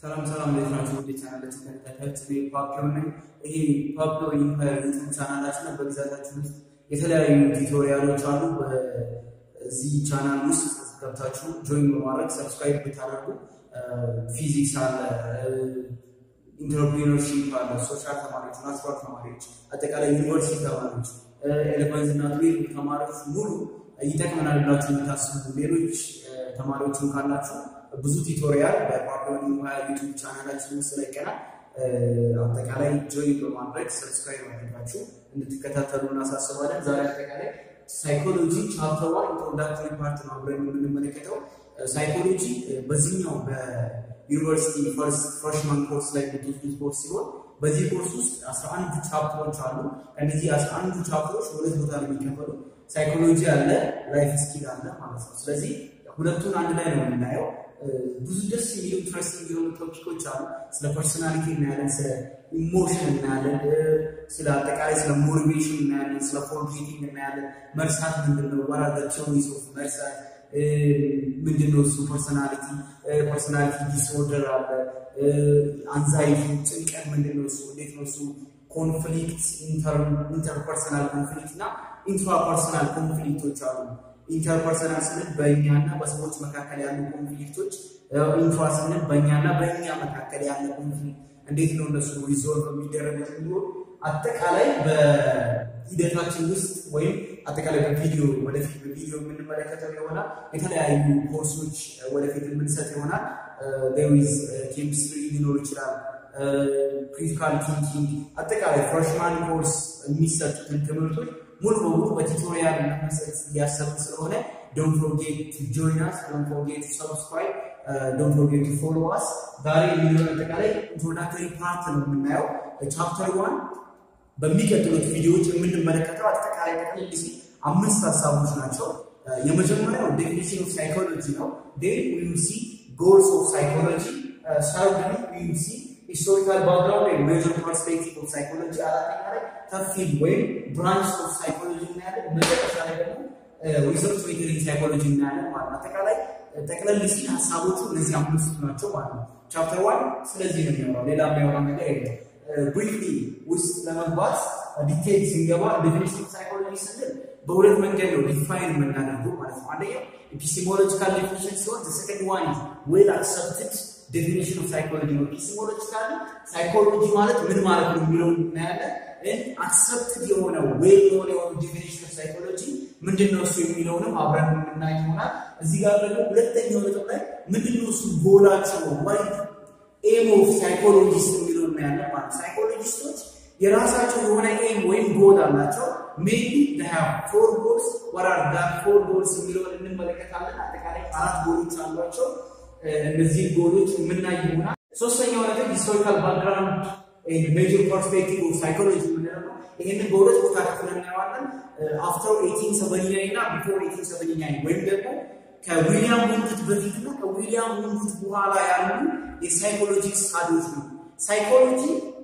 ሰላም ሰላም፣ እንዴት ናችሁ? ወደ ቻናላችን ተከታታዮች እኔ ፓፕሎ ነኝ። ይሄ ፓፕሎ ኢምፓየር ዩቱብ ቻናላችን ነው። በግዛታችን ውስጥ የተለያዩ ቱቶሪያሎች አሉ። በዚህ ቻናል ውስጥ ገብታችሁ ጆይን በማድረግ ሰብስክራይብ ብታደርጉ ፊዚክስ አለ፣ ኢንተርፕሪነርሺፕ አለ፣ ሶሻል ተማሪዎች፣ ናቹራል ተማሪዎች፣ አጠቃላይ ዩኒቨርሲቲ ተማሪዎች፣ ኤሌቨንዝ እና ትዌልቭ ተማሪዎች ሙሉ ይጠቅመናል ብላችሁ የምታስቡ ሌሎች ተማሪዎችን ካላችሁ ብዙ ቱቶሪያል በፓፕሎ ኢምፓየር ዩቱብ ቻናላችን ውስጥ ለቀናል። አጠቃላይ ጆይን በማድረግ ሰብስክራይብ ማድረጋችሁ እንድትከታተሉ እናሳስባለን። ዛሬ አጠቃላይ ሳይኮሎጂ ቻፕተር ዋን ኢንትሮዳክተሪ ፓርት ነው አብረን የምንመለከተው። ሳይኮሎጂ በዚህኛው በዩኒቨርሲቲ ፍሬሽማን ኮርስ ላይ የምትወስዱት ኮርስ ሲሆን በዚህ ኮርስ ውስጥ አስራ አንድ ቻፕተሮች አሉ። እነዚህ አስራ አንዱ ቻፕተሮች ሁለት ቦታ ነው የሚከፈሉ። ሳይኮሎጂ አለ፣ ላይፍ ስኪል አለ ማለት ነው። ስለዚህ ሁለቱን አንድ ላይ ነው የምናየው። ብዙ ደስ የሚሉ ኢንትረስቲንግ የሆኑ ቶፒኮች አሉ። ስለ ፐርሶናሊቲ እናያለን፣ ስለ ኢሞሽን እናያለን፣ ስለ አጠቃላይ ስለ ሞቲቬሽን እናያለን፣ ስለ ፎርጌቲንግ እናያለን። መርሳት ምንድን ነው? ዋት አር ዘ ቲዮሪስ ኦፍ መርሳት ምንድን ነው እሱ? ፐርሶናሊቲ ፐርሶናሊቲ ዲስኦርደር አለ፣ አንዛይቲ ጭንቀት ምንድን ነው እሱ? እንዴት ነው እሱ? ኮንፍሊክት ኢንተርፐርሰናል ኮንፍሊክት እና ኢንትራፐርሰናል ኮንፍሊክቶች አሉ። ኢንተርፐርሰናል ስንል በእኛና በሰዎች መካከል ያሉ ኮንፍሊክቶች፣ ኢንትራ ስንል በእኛና በእኛ መካከል ያለ ኮንፍሊክት እንዴት ነው እነሱ ሪዞልቭ የሚደረጉት የሚሆን አጠቃላይ በሂደታችን ውስጥ ወይም አጠቃላይ በቪዲዮ ወደፊት በቪዲዮ የምንመለከተው ይሆናል። የተለያዩ ኮርሶች ወደፊት የምንሰጥ ይሆናል። ዊዝ ኬሚስትሪ ሊኖር ይችላል፣ ክሪቲካል ቲንኪንግ አጠቃላይ ፍሬሽማን ኮርስ የሚሰጡትን ትምህርቶች ሙሉ በሙሉ በቱቶሪያል ለመስጠት እያሰብን ስለሆነ ዶንት ፎርጌት ቱ ጆይን አስ ዶንት ፎርጌት ቱ ሰብስክራይብ ዶንት ፎርጌት ቱ ፎሎ አስ። ዛሬ የሚሆን አጠቃላይ ኢንትሮዳክተሪ ፓርት ነው የምናየው። ቻፕተር ዋን በሚቀጥሉት ቪዲዮዎች የምንመለከተው አጠቃላይ ጠቅልል ሲል አምስት ሀሳቦች ናቸው። የመጀመሪያው ዴፊኒሽን ኦፍ ሳይኮሎጂ ነው። ዴን ዊ ዊል ሲ ጎልስ ኦፍ ሳይኮሎጂ። ሰርድሊ ዊ ዊል ሲ ሂስቶሪካል ባክግራውንድ ወይም ሜጀር ፐርስፔክቲቭ ኦፍ ሳይኮሎጂ። አራተኛ ላይ ተፊል ወይም ብራንች ኦፍ ሳይኮሎጂ እናያለን። መጨረሻ ላይ ደግሞ ሪሰርች ሜተድ ሳይኮሎጂ እናያለን ማለት ነው። አጠቃላይ ጠቅለል ሲል ሀሳቦቹ እነዚህ አምስቱ ናቸው ማለት ነው። ቻፕተር ዋን ስለዚህ ነው የሚያወራው፣ ሌላ የሚያወራ ነገር የለም። ብሪፍሊ ውስጥ ለመግባት ዲቴል ሲንገባ ዴፊኒሽን ኦፍ ሳይኮሎጂ ስንል በሁለት መንገድ ነው ዲፋይን የምናደርገው ማለት ነው። አንደኛው ኤፒስቴሞሎጂካል ዴፊኒሽን ሲሆን ሰከንድ ዋን ዌል አክሰፕትድ ዴፊኒሽን ኦፍ ሳይኮሎጂ ነው። ኤፒስቴሞሎጂካል ሳይኮሎጂ ማለት ምን ማለት ነው የሚለውን እናያለን። አክሰፕትድ የሆነ ዌል የሆነ የሆነ ዴፊኒሽን ኦፍ ሳይኮሎጂ ምንድን ነው እሱ የሚለውንም አብረን የምናይ ይሆናል። እዚህ ጋር ደግሞ ሁለተኛው ነጥብ ላይ ምንድን ነው እሱ ጎላቸው ወይ ኤም ኦፍ ሳይኮሎጂስት የሚለው እናያለን ማለት ሳይኮሎጂስቶች የራሳቸው የሆነ ኤም ወይም ጎል አላቸው። ሜቢ ፎር ጎልስ ወራር ዳት ፎር ጎልስ የሚለውን እንመለከታለን። አጠቃላይ አራት ጎሎች አሏቸው። እነዚህ ጎሎች የምናይ ይሆናል። ሶስተኛው ነገር ሂስቶሪካል ባክግራውንድ ሜጀር ፐርስፔክቲቭ ኦፍ ሳይኮሎጂ የምንለው ነው። ይህንን በሁለት ቦታ ከፍለን እናየዋለን። አፍተር ኤይቲን ሰቨኒ ናይን እና ቢፎር ኤይቲን ሰቨኒ ናይን ወይም ደግሞ ከዊሊያም ውንጉት በፊት እና ከዊሊያም ውንጉት በኋላ ያሉ የሳይኮሎጂ ስታዲዎች ነው። ሳይኮሎጂ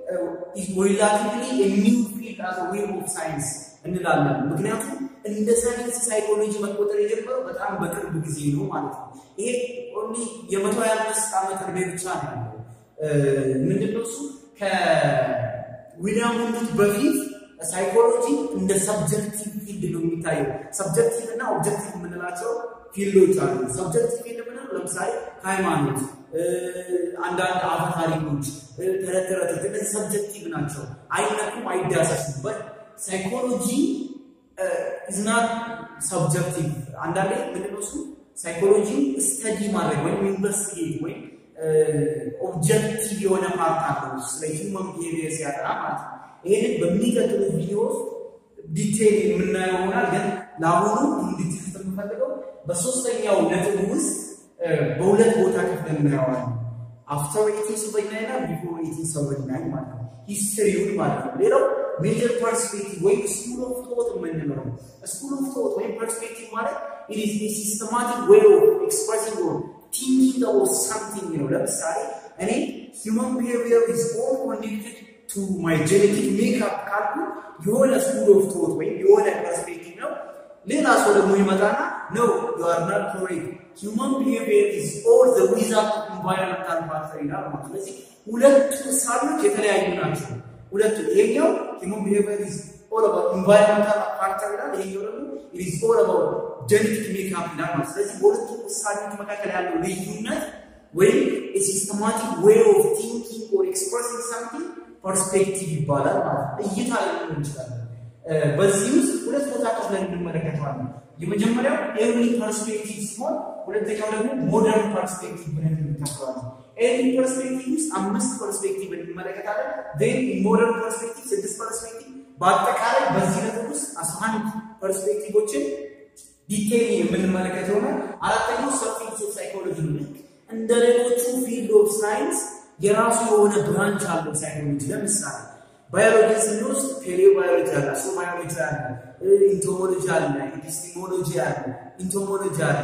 ሪላቲቭሊ ኒው ፊልድ አስ ዌብ ኦፍ ሳይንስ እንላለን። ምክንያቱም እንደ ሳይንስ ሳይኮሎጂ መቆጠር የጀመረው በጣም በቅርብ ጊዜ ነው ማለት ነው። ይሄ ኦንሊ የመቶ ሀያ አምስት ዓመት እድሜ ብቻ ነው ያለው። ምንድነው እሱ ከዊሊያም ውንጉት በፊት ሳይኮሎጂ እንደ ሰብጀክቲቭ ፊልድ ነው የሚታየው። ሰብጀክቲቭ እና ኦብጀክቲቭ የምንላቸው ፊልዶች አሉ። ሰብጀክቲቭ ፊልድ የምንለው ለምሳሌ ሃይማኖት፣ አንዳንድ አፈ ታሪኮች፣ ተረት ተረቶች እነዚህ ሰብጀክቲቭ ናቸው፣ አይነኩም፣ አይዳሰሱበት። ሳይኮሎጂ ኢዝናት ሰብጀክቲቭ። አንዳንዴ ምንድነው እሱ ሳይኮሎጂ ስተዲ ማድረግ ወይም ኢንቨስቲጌት ወይም ኦብጀክቲቭ የሆነ ፓርት አለው ስለ ሂውመን ቢሄቪየር ሲያጠና ማለት ነው። ይህንን በሚቀጥሉ ቪዲዮ ዲቴይል የምናየው ይሆናል። ግን ለአሁኑ እንድትይዙት የምፈልገው በሶስተኛው ነጥብ ውስጥ በሁለት ቦታ ክፍል እናየዋለን። አፍተር ኤይቲን ሰቨኒ ናይን እና ቢፎር ኤይቲን ሰቨኒ ናይን ማለት ነው። ሂስትሪውን ማለት ነው። ሌላው ሜጀር ፐርስፔክቲቭ ወይም ስኩል ኦፍ ቶት የምንለው ነው። ስኩል ኦፍ ቶት ወይም ፐርስፔክቲቭ ማለት ኢት ኢዝ ሲስተማቲክ ዌይ ኦፍ ኤክስፕሬሲንግ ኦር ቲንኪንግ ኦፍ ሳምቲንግ ነው። ለምሳሌ እኔ ሂውመን ቢሄቪየር ኢዝ ኦል ኮኔክትድ ቱ ማይ ጄኔቲክ ሜክአፕ ካልኩ የሆነ ስኩል ኦፍ ቶት ወይም የሆነ ፐርስፔክቲቭ ነው። ሌላ ሰው ደግሞ ይመጣና ነው ዩ አር ናት ኮሬክት human behavior is all the result of environmental factor ይላል ማለት ነው። ስለዚህ ሁለቱ እሳቤዎች የተለያዩ ናቸው። ሁለቱ ይሄኛው human behavior is all about environmental factor ይላል፣ ይሄኛው ደግሞ it is all about genetic makeup ይላል ማለት ነው። ስለዚህ በሁለቱ እሳቤዎች መካከል ያለው ልዩነት ወይም a systematic way of thinking or expressing something ፐርስፔክቲቭ ይባላል ማለት ነው። እይታ ሊሆን ይችላል። በዚህ ውስጥ ሁለት ቦታ ከፍለን እንመለከተዋለን። የመጀመሪያው ኤርሊ ፐርስፔክቲቭ ሲሆን ሁለተኛው ደግሞ ሞደርን ፐርስፔክቲቭ ብለን እንከፍለዋለን። ኤርሊ ፐርስፔክቲቭ ውስጥ አምስት ፐርስፔክቲቭ እንመለከታለን። ዜን ሞደርን ፐርስፔክቲቭ ስድስት ፐርስፔክቲቭ፣ በአጠቃላይ በዚህ ነጥብ ውስጥ አስራ አንድ ፐርስፔክቲቮችን ዲቴይል የምንመለከት ይሆናል። አራተኛው ሰብ ፊልድስ ኦፍ ሳይኮሎጂ ነው። እንደ ሌሎቹ ፊልድ ኦፍ ሳይንስ የራሱ የሆነ ብራንች አለው ሳይኮሎጂ። ለምሳሌ ባዮሎጂ ስንወስድ ፔሌዮ ባዮሎጂ አለ፣ አሶ ባዮሎጂ አለ፣ ኢንቶሞሎጂ አለ፣ ኤፒስቲሞሎጂ አለ፣ ኢንቶሞሎጂ አለ፣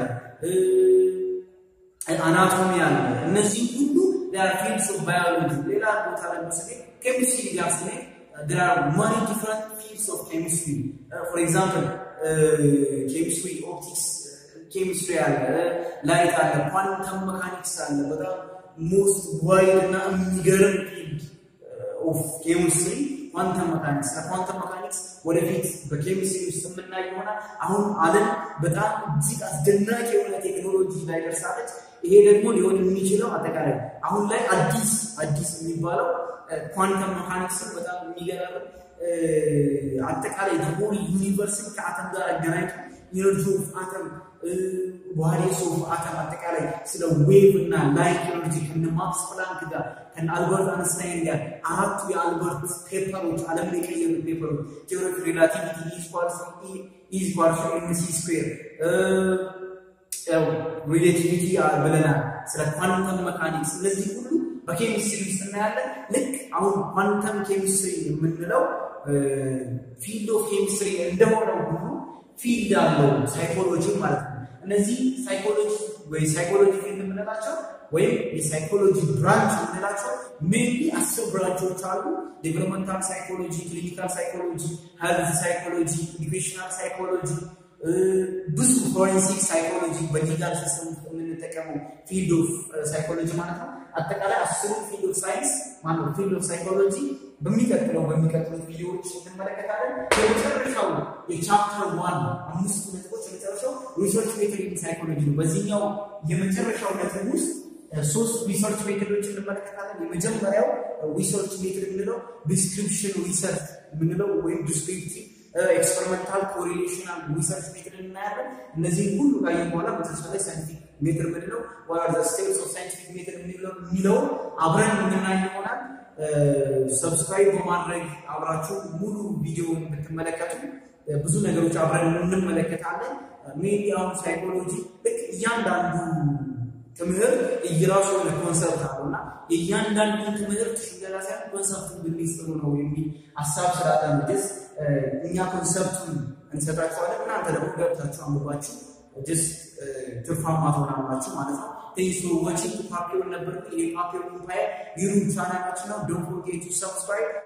አናቶሚ አለ። እነዚህ ሁሉ ፊልድስ ኦፍ ባዮሎጂ። ሌላ ቦታ ለምሳሌ ኬሚስትሪ ጋር ስንሄድ there are many different fields of chemistry. Uh, for example, uh, chemistry, optics, ኬሚስትሪ አለ፣ ላይት አለ፣ ኳንተም መካኒክስ አለ። በጣም ሞስት ዋይድ እና የሚገርም ፊልድ ኦፍ ኬሚስትሪ ኳንተም መካኒክስ። ኳንተም መካኒክስ ወደፊት በኬሚስትሪ ውስጥ የምናይ ይሆናል። አሁን ዓለም በጣም እጅግ አስደናቂ የሆነ ቴክኖሎጂ ላይ ደርሳለች። ይሄ ደግሞ ሊሆን የሚችለው አጠቃላይ አሁን ላይ አዲስ አዲስ የሚባለው ኳንተም መካኒክስን በጣም የሚገራርም አጠቃላይ ደግሞ ዩኒቨርስን ከአተም ጋር አገናኝቶ ኢነርጂ ኦፍ አተም ዋሪስ ኦፍ አተም አጠቃላይ ስለ ዌቭ እና ላይት ኤነርጂ ከነ ማክስ ፕላንክ ጋር ከነ አልበርት አንስታይን ጋር አራቱ የአልበርት ፔፐሮች ዓለምን የቀየሩ ፔፐሮች ቴዎሪ ኦፍ ሪላቲቪቲ ኢኳልስ ኢኳልስ ኤምሲ ስኩዌር ሪሌቲቪቲ ብለናል። ስለ ኳንተም መካኒክስ እነዚህ ሁሉ በኬሚስትሪ ውስጥ እናያለን። ልክ አሁን ኳንተም ኬሚስትሪ የምንለው ፊልድ ኦፍ ኬሚስትሪ እንደሆነው ሁሉ ፊልድ አለው ሳይኮሎጂ ማለት ነው። እነዚህ ሳይኮሎጂ ወይ ሳይኮሎጂ ፊልድ የምንላቸው ወይም የሳይኮሎጂ ብራንች የምንላቸው ሜንሊ አስር ብራንቾች አሉ። ዴቨሎፕመንታል ሳይኮሎጂ፣ ክሊኒካል ሳይኮሎጂ፣ ሄልዝ ሳይኮሎጂ፣ ኢዱኬሽናል ሳይኮሎጂ ብዙ ፎሬንሲክ ሳይኮሎጂ በሊጋል ሲስተም ውስጥ የምንጠቀመው ፊልድ ኦፍ ሳይኮሎጂ ማለት ነው። አጠቃላይ አስሩ ፊልድ ኦፍ ሳይንስ ማለት ፊልድ ኦፍ ሳይኮሎጂ በሚቀጥለው በሚቀጥሉት ቪዲዮዎች እንመለከታለን። የመጨረሻው የቻፕተር ዋን አምስቱ ነጥቦች የመጨረሻው ሪሰርች ሜቶድ ኢን ሳይኮሎጂ ነው። በዚህኛው የመጨረሻው ነጥብ ውስጥ ሶስት ሪሰርች ሜቶዶች እንመለከታለን። የመጀመሪያው ሪሰርች ሜቶድ የምንለው ዲስክሪፕሽን ሪሰርች የምንለው ወይም ዲስክሪፕቲቭ ኤክስፐሪመንታል ኮሪሌሽናል ሪሰርች ሜትድ እናያለን። እነዚህም ሁሉ ካየን በኋላ መጨረሻ ላይ ሳይንቲፊክ ሜትድ ምንድነው ዋት ዘ ስቴፕስ ኦፍ ሳይንቲፊክ ሜትድ የሚለውን አብረን የምናይ ይሆናል። ሰብስክራይብ በማድረግ አብራችሁ ሙሉ ቪዲዮውን ብትመለከቱ ብዙ ነገሮች አብረን እንመለከታለን። ሜቢ አሁን ሳይኮሎጂ ልክ እያንዳንዱ ትምህርት እየራሱ የሆነ ኮንሰፕት አለው እና የእያንዳንዱን ትምህርት ሽገላ ሳይሆን ኮንሰፕቱን ብንይዝ ጥሩ ነው የሚል ሀሳብ ስላለን ስ እኛ ኮንሰፕቱን እንሰጣችኋለን። እናንተ ደግሞ ገብታችሁ አንብባችሁ ጀስት ትርፋማ ትሆናላችሁ ማለት ነው። ቴንክስ ፎር ዋቺንግ ፓፒዮን ነበር። ይሄ ፓፒዮን ኢምፓየር ዩቱብ ቻናላችን ነው። ዶንት ፎርጌት ቱ ሰብስክራይብ